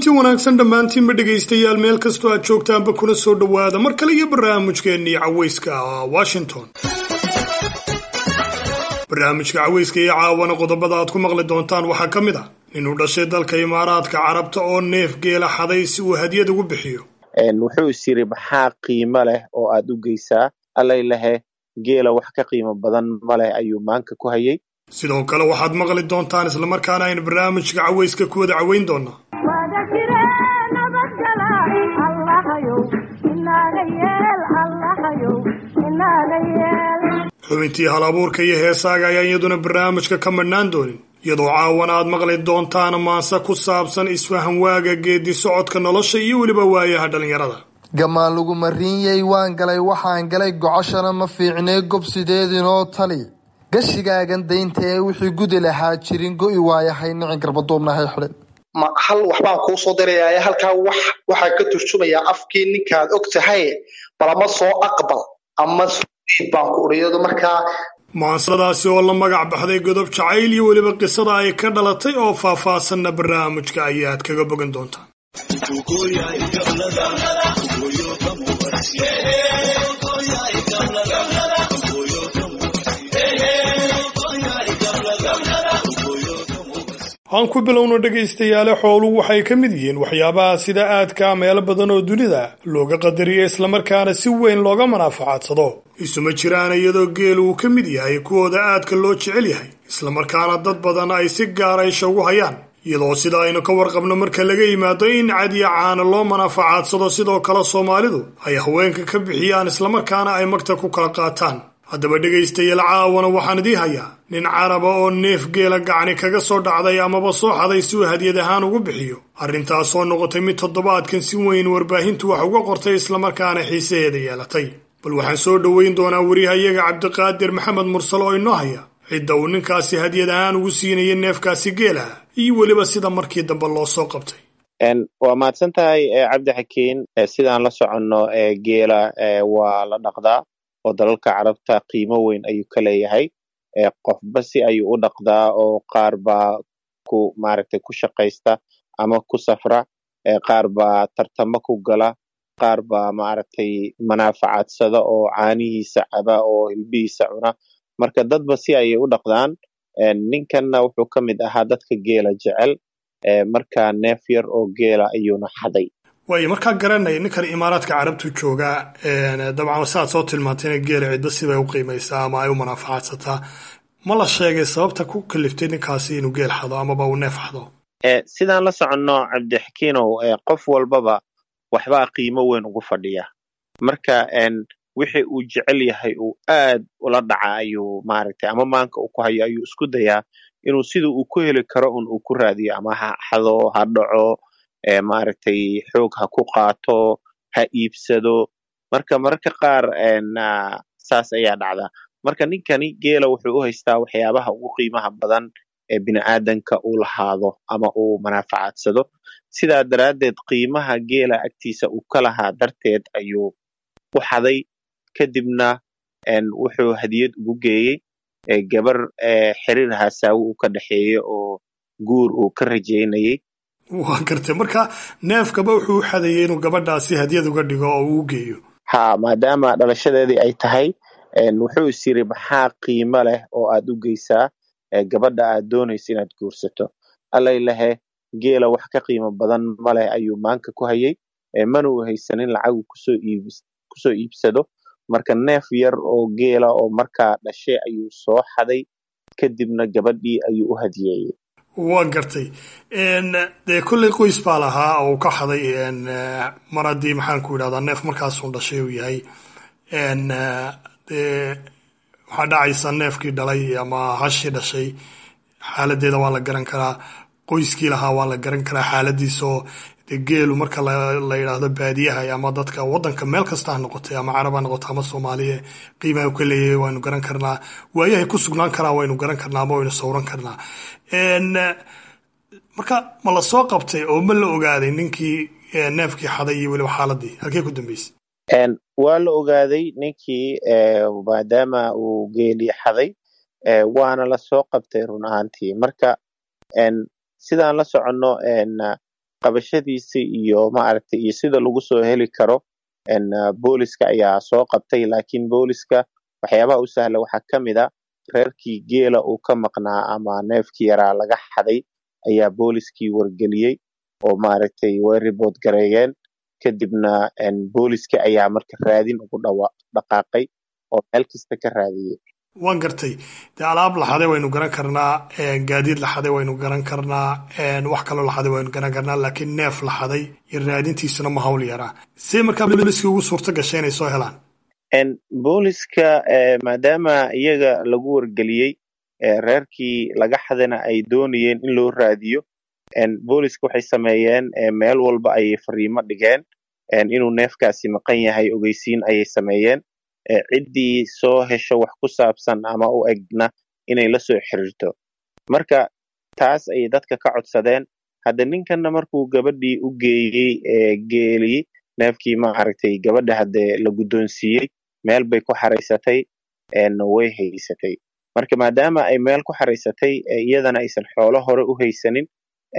kulanti wanaagsan dhammaantiinba dhegaystayaal meel kastoo aad joogtaanba kuna soo dhowaada mar kale iyo barnaamijkeennii cawayska washington barnaamijka cawayska iyo caawana qodobada aad ku maqli doontaan waxaa ka mid ah inuu dhashay dalka imaaraadka carabta oo neef geela xaday si uu hadiyad ugu bixiyo wuxuu is yiri maxaa qiimo leh oo aad u geysaa allay lehe geela wax ka qiimo badan ma leh ayuu maanka ku hayay sidoo kale waxaad maqli doontaan islamarkaana aynu barnaamijka cawayska ku wada caweyn doonaa xubintii hal abuurka iyo heesaaga ayaan iyaduna barnaamijka ka madhnaan doonin iyadoo caawana aad maqli doontaan maanse ku saabsan isfahan waaga geedi socodka nolosha iyo weliba waayaha dhallinyarada gamaan lagu mariinyay waan galay waxaan galay gocoshana ma fiicnee gob sideedinoo tali gashigaagan daynta ee wixii gudi lahaa jirin go'i waayahay nicin garbaduubnahay xidhin ma hal waxbaan kuu soo diraya halkaa wax waxaa ka turjumayaa afkii ninkaad og tahay balama soo aqbal ama baan ku uriyado markaa maansadaasi oo la magac baxday godob jacayl iyo weliba qisada ay ka dhalatay oo faahfaasanna barnaamijka ayaad kaga bogan doontaan aan ku bilowno dhegaystayaale xooluhu waxay ka mid yihiin waxyaabaha sida aadkaa meelo badan oo dunida looga qadariyo islamarkaana si weyn looga manaafacadsado isuma jiraan iyadoo geel uu ka mid yahay kuwooda aadka loo jecel yahay islamarkaana dad badan ay si gaara isha ugu hayaan iyadoo sida aynu ka warqabno marka laga yimaado in cadiya caana loo manaafacadsado sidoo kale soomaalidu ay haweenka ka bixiyaan islamarkaana ay magta ku kala qaataan haddaba dhegaystayaal caawana waxaan idii hayaa nin caraba oo neef geela gacni kaga soo dhacday amaba soo xaday si uu hadiyad ahaan ugu bixiyo arrintaasoo noqotay mid toddobaadkan si weyn warbaahintu wax uga qortay islamarkaana xiisaheeda yeelatay bal waxaan soo dhoweyn doonaa wariyahayaga cabdiqaadir maxamed mursal oo inoo haya cidda uu ninkaasi hadiyad ahaan ugu siinaya neefkaasi geelaha iyo weliba sida markii dambe loo soo qabtay waa mahadsan tahay cabdi xakiin sidaan la soconno geela waa la dhaqdaa oo dalalka carabta qiimo weyn ayuu ka leeyahay qofba si ayuu u dhaqdaa oo qaar baa ku maaragtay ku shaqaysta ama ku safra qaar baa tartamo ku gala qaar baa maaragtay manaafacadsada oo caanihiisa caba oo hilbihiisa cuna marka dadba si ayay u dhaqdaan ninkanna wuxuu ka mid ahaa dadka geela jecel marka neef yar oo geela ayuuna xaday waayo markaa garanaya ninkan imaaraadka carabtu joogaa dabcan sidaad soo tilmaantayna geela ciddo sibay u qiimaysaa ama ay u manaafacaadsataa ma la sheegay sababta ku kaliftay ninkaasi inuu geel xado amaba uu neef xado sidaan la soconno cabdixakiinow qof walbaba waxbaa qiimo weyn ugu fadhiya marka wixii uu jecel yahay uu aad ula dhaca ayuu maaragtay ama maanka uu ku hayo ayuu isku dayaa inuu sida uu ku heli karo un uu ku raadiyo ama ha xado ha dhaco maaragtay xoog ha ku qaato ha iibsado marka mararka qaar saas ayaa dhacda marka ninkani geela wuxuu u haystaa waxyaabaha ugu qiimaha badan ee bini'aadanka uu lahaado ama uu manaafacadsado sidaa daraaddeed qiimaha geela agtiisa uu ka lahaa darteed ayuu u xaday kadibna wuxuu hadiyad ugu geeyey gabar xiriir hasaawo uu ka dhexeeyo oo guur uu ka rajaynayey waa gartay marka neefkaba wuxuu u xadayay inuu gabadhaasi hadiyad uga dhigo oo uu geeyo ha maadaama dhalashadeedii ay tahay wuxuu is yiri maxaa qiimo leh oo aad u geysaa gabadha aad doonaysa inaad guursato allay lehe geela wax ka qiimo badan ma leh ayuu maanka ku hayay mana uu haysanin lacagu kusoo iibsado marka neef yar oo geela oo markaa dhashay ayuu soo xaday kadibna gabadhii ayuu u hadiyeeyey waa gartay dee kolley qoys baa lahaa oo uu ka xaday mar haddii maxaan ku yidhahdaa neef markaasuu dhashay uu yahay dee waxaa dhacaysa neefkii dhalay ama hashii dhashay xaaladeeda waa la garan karaa qoyskii lahaa waa la garan karaa xaaladiisaoo dee geelu marka la yidhaahdo baadiyaha ama dadka waddanka meel kasta ha noqotay ama carab ha noqoto ama soomaaliya qiimaha u ka leeyahay waynu garan karnaa waayahay ku sugnaan karaa waynu garan karnaa ama waynu sawran karnaa marka ma la soo qabtay oo ma la ogaaday ninkii neefkii xaday iyo weliba xaaladii halkee ku dambeysay waa la ogaaday ninkii maadaama uu geelii xaday waana la soo qabtay run ahaantii marka sidaan la soconno qabashadiisa iyo maaragtay iyo sida lagu soo heli karo booliska ayaa soo qabtay laakiin booliska waxyaabaha u sahla waxaa ka mid a reerkii geela uu ka maqnaa ama neefkii yaraa laga xaday ayaa booliskii wargeliyey oo maaragtay way ribood gareeyeen kadibna booliskii ayaa marka raadin ugu dhawa dhaqaaqay oo meel kasta ka raadiyey waan gartay dee alaab laxaday waynu garan karnaa gaadiid laxaday waynu garan karnaa wax kaloo laxaday waynu garan karnaa laakiin neef laxaday iyo raadintiisuna ma hawl yaraa see markaa booliskii ugu suurto gashay inay soo helaan booliska maadaama iyaga lagu wargeliyey reerkii laga xadana ay doonayeen in loo raadiyo booliska waxay sameeyeen meel walba ayay fariimo dhigeen inuu neefkaasi maqan yahay ogeysiin ayay sameeyeen ciddii soo hesho wax ku saabsan ama u egna inay la soo xiriirto marka taas ayay dadka ka codsadeen hadda ninkanna markuu gabadhii u geeyey geelii neefkii maaragtay gabadha haddee la guddoonsiiyey meel bay ku xaraysatay way haysatay marka maadaama ay meel ku xaraysatay iyadana aysan xoolo hore u haysanin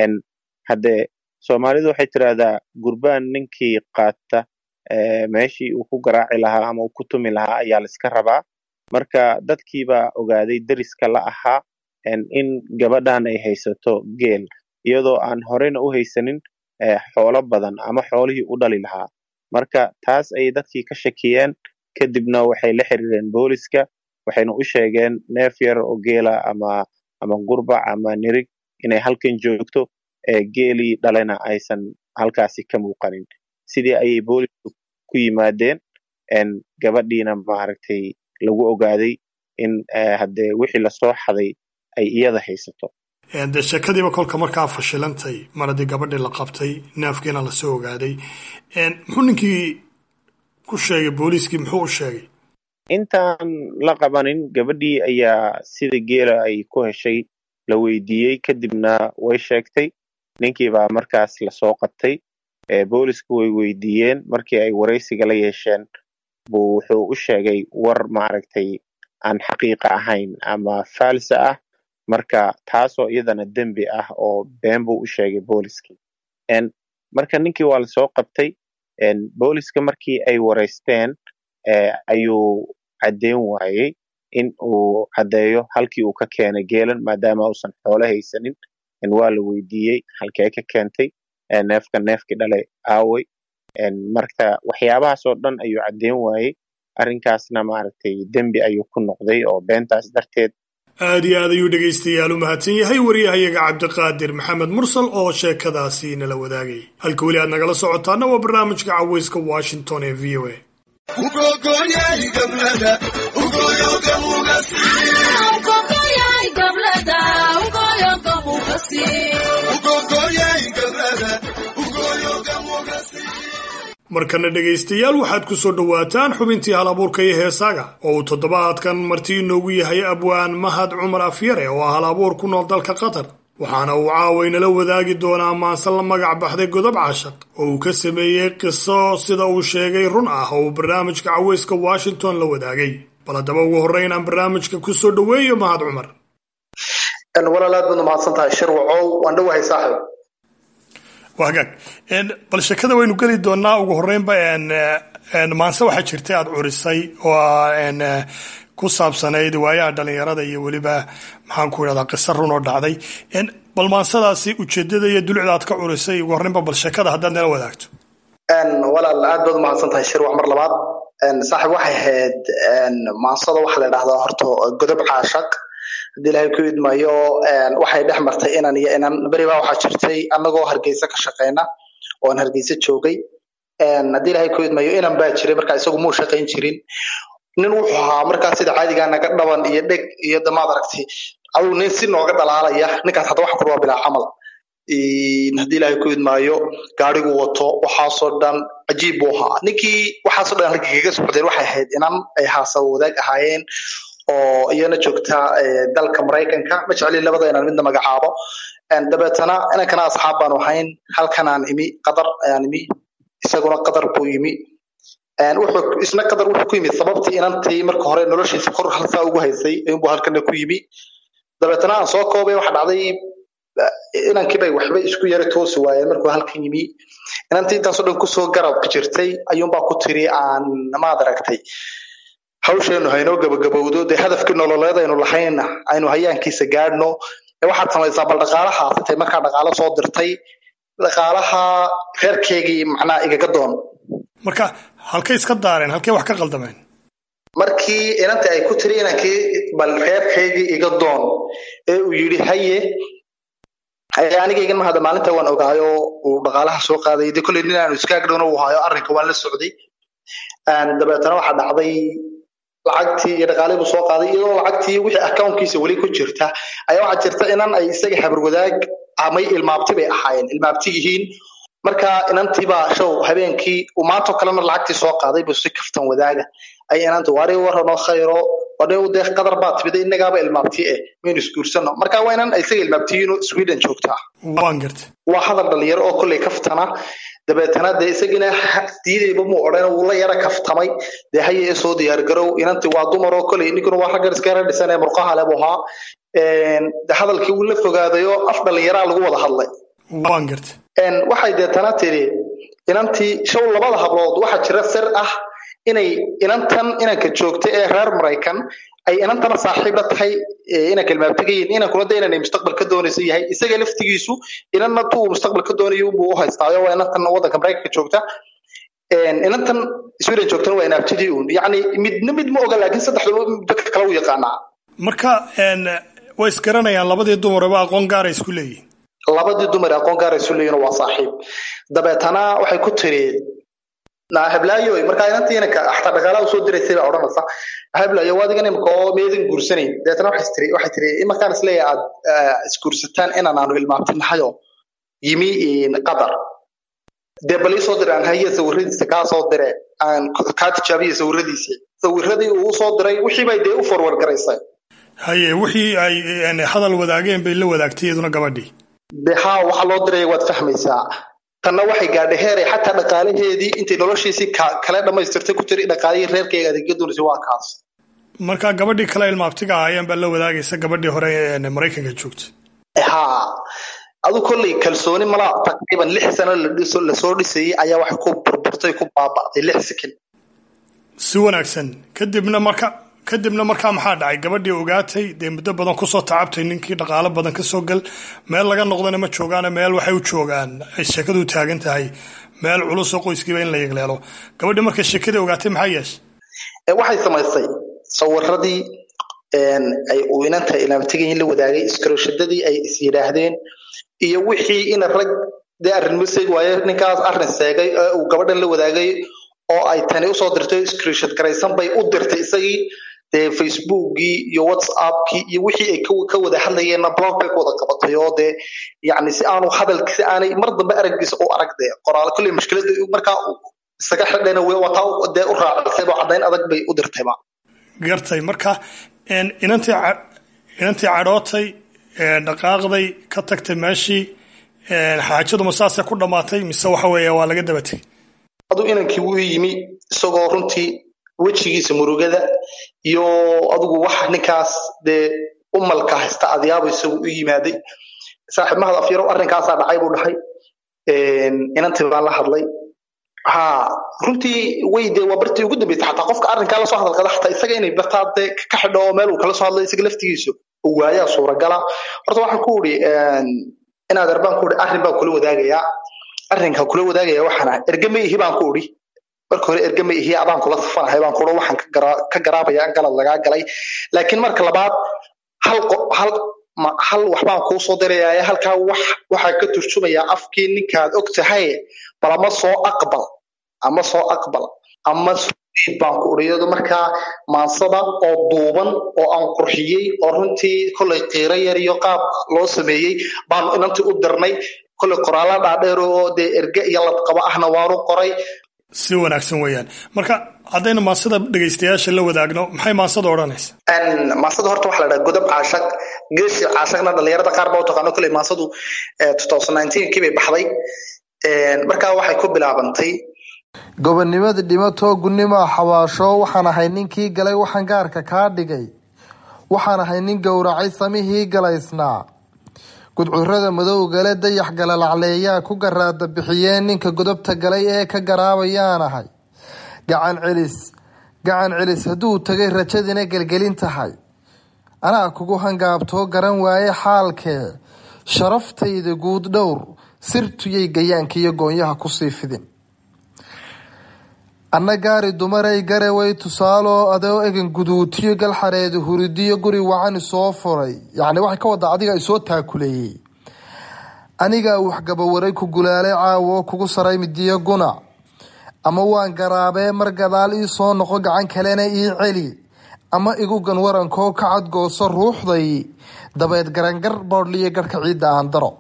haddee soomaalidu waxay tidhaahdaa gurbaan ninkii qaata meeshii uu ku garaaci lahaa ama uu ku tumi lahaa ayaa laiska rabaa marka dadkiibaa ogaaday deriska la ahaa in gabadhan ay haysato geel iyadoo aan horeyna u haysanin xoolo badan ama xoolihii u dhali lahaa marka taas ayay dadkii ka shakiyeen kadibna waxay la xiriireen booliska waxayna u sheegeen neef yar oo geela ama ama gurbac ama nirig inay halkan joogto geelii dhalena aysan halkaasi ka muuqanin sidii ayay boolisku ku yimaadeen gabadhiina maaragtay lagu ogaaday in haddee wixii lasoo xaday ay iyada haysato dee sheekadiiba kolka markaa fashilantay mar haddii gabadhii la qabtay neefkiina lasoo ogaaday muxuu ninkii ku sheegay booliiskii muxuu u sheegay intaan la qabanin gabadhii ayaa sida geela ay ku heshay la weydiiyey kadibna way sheegtay ninkii baa markaas lasoo qabtay boolisku way weydiiyeen markii ay waraysiga la yeesheen buu wuxuu u sheegay war maaragtay aan xaqiiqa ahayn ama faalsa ah marka taasoo iyadana dembi ah oo been buu u sheegay booliskii marka ninkii waa lasoo qabtay booliska markii ay waraysteen ayuu caddeyn waayey in uu caddeeyo halkii uu ka keenay geelan maadaama uusan xoolo haysanin waa la weydiiyey halkee ka keentay neefka neefkii dhalay aawey marka waxyaabahaasoo dhan ayuu caddeyn waayey arrinkaasna maaragtay dembi ayuu ku noqday oo beentaas darteed aad iyo aad ayuu dhegaystayaal u mahadsan yahay waryahayaga cabdiqaadir maxamed mursal oo sheekadaasi nala wadaagay halka weli aad nagala socotaana waa barnaamijka caweyska washington ee v o a markana dhegaystayaal waxaad ku soo dhowaataan xubintii hal abuurka iyo heesaaga oo uu toddobaadkan marti inoogu yahay abwaan mahad cumar afyare oo ah hal abuur ku nool dalka qatar waxaana uu caawaynala wadaagi doonaa maanse la magac baxday godob cashaq oo uu ka sameeyey qiso sida uu sheegay run ah oo uu barnaamijka caweyska washington la wadaagay bal haddaba ugu horreyn aan barnaamijka ku soo dhoweeyo mahad cumar walaal aad baad umahadsan tahay shirwacow waan dhowahay saaxib waa hagaag bal sheekada waynu geli doonaa ugu horreynba maanse waxaa jirtay aada curisay oo ku saabsanayd waayaha dhalinyarada iyo weliba maxaan ku idhahdaa qiso run oo dhacday bal maansadaasi ujeedada iyo dulucda aad ka curisay ugu horreynba bal sheekada haddaad nala wadaagto walaal aad baad umahadsan tahay shirwac mar labaad saaxib waxay ahayd maansada waxaa la idhahdaa horta godob caashaq haddii ilaahay ku idmayo waxay dhex martay inan iyo inan beribaa waxaa jirtay annagoo hargeysa ka shaqeyna oo aan hargeysa joogay haddii ilaahay ku idmayo inan baa jiray markaa isagu muu shaqayn jirin nin wuxuu ahaa markaa sida caadigaa naga dhaban iyo dheg iyo damaad aragtay aduu nin si nooga dhalaalaya ninkaas hadda waxa ku waa bilaa camal haddii ilaahay ku idmaayo gaarigu wato waxaasoo dhan cajiib buu ahaa ninkii waxaasoo dhan halkii kaga socdeen waxay ahayd inan ay haasa wadaag ahaayeen oo iyana joogta dalka maraykanka ma jeclin labada inaan midna magacaabo dabeetana inankana asxaab baanu ahayn halkanaan imi qatar ayaan imi isaguna qatar buu yimi wuxuu isna qatar wuxuu ku yimid sababtii inantii marka hore noloshiisa kor halsaa ugu haysay ayuunbuu halkana ku yimi dabeetana aan soo koobay waxa dhacday inankii bay waxba isku yara toosi waayeen markuu halkan yimi inantii intaasoo dhan kusoo garab jirtay ayuunbaa ku tiri aan maad aragtay hawsheenu haynoo gabagabowdo dee hadafkii nololeed aynu lahayna aynu hayaankiisa gaadhno waxaad samaysaa bal dhaqaalaha intay markaa dhaqaalo soo dirtay dhaqaalaha reerkeygii macnaa igaga doon marka halkay iska daareen halkay wax ka qaldameen markii inantii ay ku tiri inankii bal reerkaygii iga doon ee uu yidhi haye anigaygan mahada maalinta waan ogaayo uu dhaqaalaha soo qaaday de kolley nin aanu iskaagdhowna uu hayo arrinka waan la socday dabeetana waxaa dhacday lacagtii iyo dhaqaalihii buu soo qaaday iyadoo lacagtii wixii accountkiisa weli ku jirta ayaa waxaa jirta inan ay isaga habarwadaag amay ilmaabti bay ahaayeen ilmaabti yihiin marka inantiibaa show habeenkii uu maantoo kalena lacagtii soo qaaday buu si kaftan wadaaga ay inanta waari waranoo khayro odhew dee qadar baa timida innagaaba ilmaabti eh maynu isguursano marka waa inan isaga ilmaabtiyiino sweden joogtaa waan garta waa hadal dhalinyaro oo kolley kaftana dabeetana dee isagina diidayba muu odhan wuu la yara kaftamay dee haye ee soo diyaargarow inantii waa dumar oo kolley ninkuna waa raggan iska yara dhisan ee murqaha leh buu ahaa de hadalkii wuu la fogaadayo af dhalinyaraa lagu wada hadlay waan garta waxay deetana tiri inantii show labada hablood waxaa jira sir ah inay inantan inanka joogta ee reer maraykan ay inantana saaxiib la tahay inanka ilmaabtigayin inankuna de inanay mustaqbal ka doonaysa yahay isaga laftigiisu inanna tuu mustaqbal ka doonayo buu u haystaayo waa inantan waddanka maraykanka joogta inantan sweden joogtana waa inaabtidii uun yacni midna mid ma oga laakiin saddexdaba dadka kale u yaqaanaa marka way isgaranayaan labadii dumaraba aqoon gaara isku leeyihin labadii dumar aqoon gaara isu leeyihin waa saaxiib dabeetana waxay ku tiri hablaayo markaa inantii inanka xataa dhaqaalaha usoo diraysay baa odhanaysa hablaayo waadigan imika oo meedan guursanayn dabeetana waxay tiri waxay tiri imarkaan isleeyahay aad isguursataan inaan aanu ilmaabtinahayo yimi qatar dee bal ii soo dire aan haye sawiradiisa kaa soo dire aan kaa tijaabiya sawiradiisa sawiradii uu usoo diray wixii bay dee u forward garaysay haye wixii ay hadal wadaageen bay la wadaagtay iyaduna gabadhii de haa waxa loo diraya waad fahmaysaa tanna waxay gaadhay heeray xataa dhaqaalaheedii intay noloshiisii kale dhammaystirtay ku tiri dhaqaalihii reerkeyga adeegya doonaysa waa kaas marka gabadhii kale ilmaabtiga ahaayeen baa la wadaagaysa gabadhii hore ee maraykanka joogta haa adu kolley kalsooni mala taqriiban lix sano lasoo dhisayay ayaa waxay ku burburtay ku baaba'day lix sekin si wanaagsan kadibna marka kadibna markaa maxaa dhacay gabadhii ogaatay dee muddo badan kusoo tacabtay ninkii dhaqaalo badan kasoo gal meel laga noqdana ma joogaane meel waxay u joogaan ay sheekadu taagan tahay meel culusoo qoyskiiba in la yegleelo gabadhii markay sheekadii ogaatay maxaa yeeshay waxay samaysay sawiradii ay uu inanta ilaamtigayin la wadaagay iskarooshadadii ay is yidhaahdeen iyo wixii ina rag dee arrinmo seeg waaye ninkaas arrin seegay ee uu gabadhan la wadaagay oo ay tani usoo dirtay screenshot garaysan bay u dirtay isagii dee facebookgii iyo whatsappkii iyo wixii ay ka wada hadlayeenna blog bay ku wada qabatay oo dee yacni si aanu hadalki si aanay mar dambe araggiisa u arag dee qoraal kolley mushkilada markaa isaga xidhayna wataa dee u raacisay oo caddayn adag bay u dirtayba gartay marka inantii inantii cadhootay dhaqaaqday ka tagtay meeshii xaajaduma saasay ku dhammaatay mise waxa weeye waa laga daba tegay aduu inankii wuu yimi isagoo runtii wejigiisa murugada iyo adigu wax ninkaas dee umalka haysta adyaabo isagu u yimaaday saaxiib mahad afyarow arrinkaasaa dhacay buu dhahay inantii baan la hadlay ha runtii way dee waa bartii ugu dambeysay xataa qofka arrinkaa lasoo hadalkada xataa isaga inay bartaa dee ka xidho oo meel uu kala soo hadlay isaga laftigiisu waayaa suuragala horta waxaan ku uri inaad arbaan ku uri arrin baan kula wadaagayaa arrinka kula wadaagaya waxaan ahay ergama ihi baan ku uri marka hore ergama ihi adaan kula safanahay baan kuuri waxaan ka garaabaya galad lagaa galay laakiin marka labaad hal hal hal waxbaan kuu soo diraya halkaa wax waxaa ka turjumayaa afkii ninkaad og tahay bal ama soo aqbal ama soo aqbal ama baan ku uriyado markaa maansada oo duuban oo aan qurxiyey oo runtii kollay qiiro yar iyo qaab loo sameeyey baanu inantii u dirnay kollay qoraalla dhaadheer oo dee erge iyo ladqabo ahna waanu qoray si wanaagsan weeyaan marka haddaynu maansada dhegaystayaasha la wadaagno maxay maansada odhanaysa maansada horta waxaa la dhaha godob caashaq geeshi caashaqna dhalinyarada qaar baa u taqaano kolley maansadu kii bay baxday markaa waxay ku bilaabantay gobonnimada dhimatoo gunnimoa xawaasho waxaan ahay ninkii galay waxaan gaarka kaa dhigay waxaan ahay nin gowracay samihii galaysnaa gudcurada madowgale dayax galalacleeyaa ku garaada bixiyeen ninka godobta galay ee ka garaabayaan ahay gacan celis gacan celis hadduu tagay rajadina gelgelin tahay anaa kugu hangaabtoo garan waaye xaalkee sharaftayda guud dhowr sirtuyay gayaanka iyo goonyaha kusii fidin anna gaari dumaray garaway tusaaloo adoo egan guduutiyo galxareeda huridiyo guri wacani soo furay yacni waxay ka wadaa adiga isoo taakuleeyey anigaa waxgabawaray ku gulaalay caawo kugu saray midiyo guna ama waan garaabee mar gadaal ii soo noqo gacan kalena ii celi ama igu gan warankoo ka cadgooso ruuxday dabeed garangar boodhliyo garhka ciidda aan daro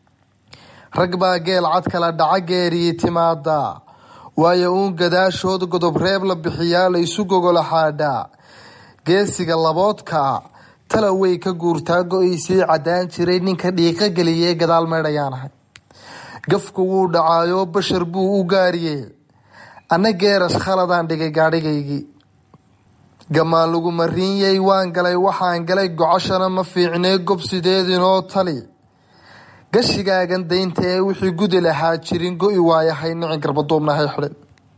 rag baa geel cad kala dhaca geeriyi timaada waayo uun gadaashood godob reeb la bixiyaa la isu gogola xaadhaa geesiga laboodkaa tala way ka guurtaa go-aysii caddaan jiray ninka dhiiqa geliyee gadaal meydhayaan ahay gafku wuu dhacaayo bashar buu u gaariyey anna geerash khaladaan dhigay gaadhigaygii gamaan lagu mariinyay waan galay waxaan galay gocoshana ma fiicnee gobsideedinoo tali gashigaagan daynta ee wixii gudi lahaa jirin go-i waayahay nicin garbaduubnahay xidhin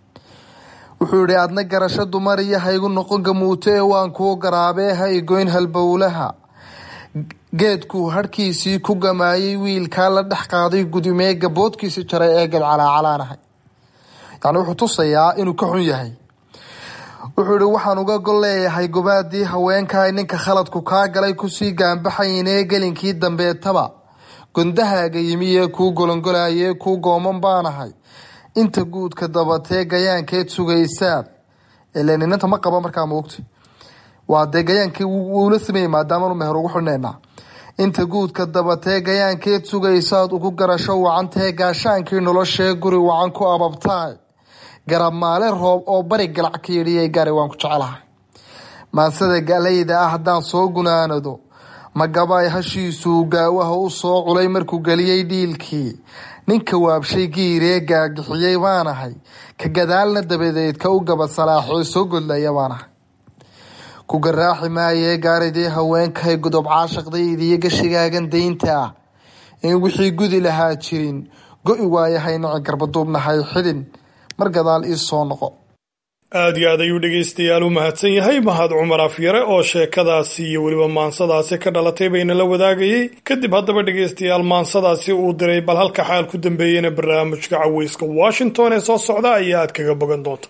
wuxuu yihi adna garasho dumar iyo haygu noqon gamuuto ee waan kuu garaabee ha igoyn halbowlaha geedkuu harhkiisii ku gamaayay wiilkaa la dhex qaaday gudumee gaboodkiisi jaray ee gadcalaacalaanahay yani wuxuu tusayaa inuu ka xun yahay wuxuu yihi waxaan uga gol leeyahay gobaadii haweenkaay ninka khaladku kaa galay kusii gaanbaxaynee gelinkii dambeetaba gondahaaga yimi ee kuu golongolayee kuu gooman baanahay inta guudka dabatee gayaankeed sugaysaad ile ninanta ma qaba markaa moogta waa dee gayaankii wuula sameeyey maadaamanu meher ugu xidhnaynaa inta guudka dabatee gayaankeed sugaysaad ugu garasho wacantee gaashaankii noloshee guri wacan ku ababtaay garab maale roob oo bari galac ka yidhiyay gaari waan ku jecelahay maansada galayda ah haddaan soo gunaanado magabaay hashiisuu gaawaha u soo culay markuu geliyey dhiilkii ninka waabshay giiree gaagixiyey baanahay ka gadaalna dabadeed ka u gabad salaaxoo soo godlaya baanahay ku garaaxi maayee gaaridii haweenkahay godob caashaqdaydiyo gashigaagan daynta ah in wixii gudi lahaa jirin go-i waayahay nici garbaduubnahay xidhin mar gadaal ii soo noqo aad iyo aad ayuu dhegaystayaal u mahadsan yahay mahad cumar afyare oo sheekadaasi iyo weliba maansadaasi ka dhalatay bayna la wadaagayey kadib haddaba dhegaystayaal maansadaasi uu diray bal halka xaal ku dambeeyena barnaamijka caweyska washington ee soo socda ayaa aad kaga bogan doonta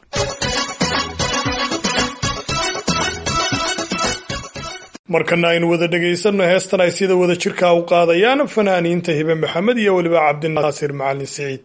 markana aynu wada dhegaysanno heestan ay sida wada jirkaa u qaadayaan fanaaniinta hibe maxamed iyo weliba cabdinaasir macalin siciid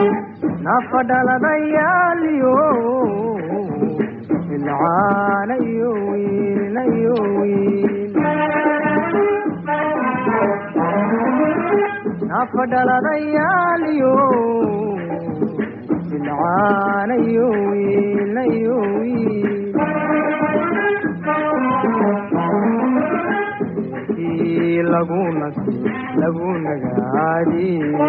nafadhaladayaaliyo ilcaanay afadhaladayaaliyo bilcaanayo wiilayo wiil reerkii lagu nasi lagu nagaadi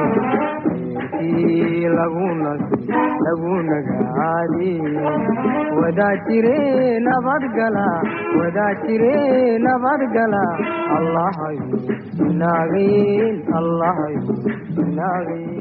reerkii lagu nasi lagu nagaadi wadaa jire nabadgala wadaa jire nabadgala allahayo naagayn allahayo naagayn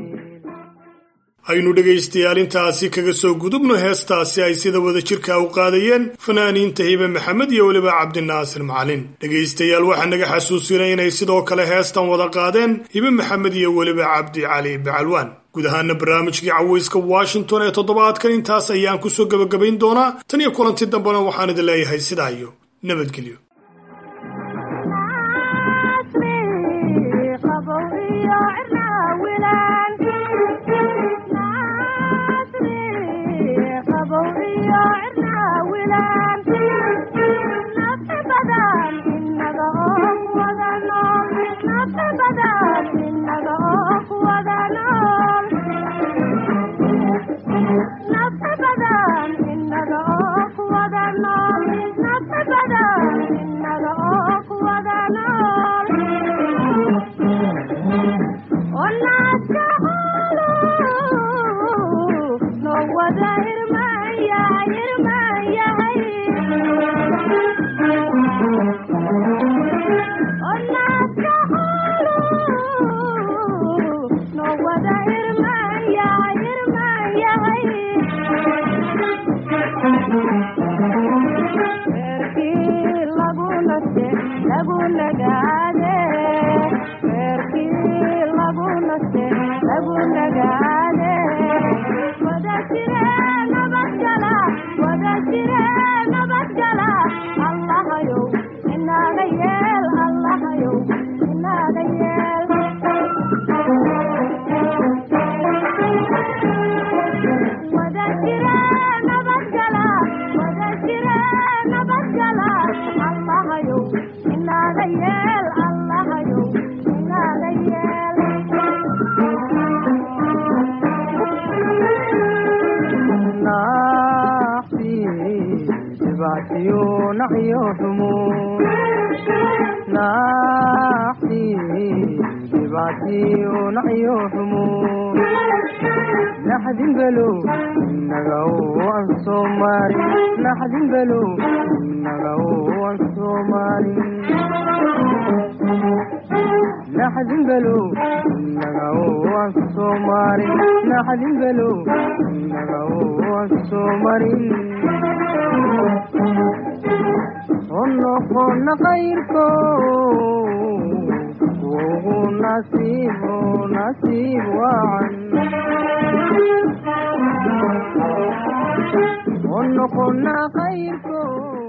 aynu dhegaystayaal intaasi kaga soo gudubno heestaasi ay sida wada jirka u qaadayeen fanaaniinta hibe maxamed iyo weliba cabdinaasir macalin dhegaystayaal waxaa naga xasuusinay inay sidoo kale heestan wada qaadeen hibe maxamed iyo weliba cabdi cali bacalwaan guud ahaana barnaamijkii cawayska washington ee toddobaadkan intaas ayaan kusoo gebagabayn doonaa tan iyo kulanti dambena waxaan idin leeyahay sidaa iyo nabadgelyo ونقلنا خيركم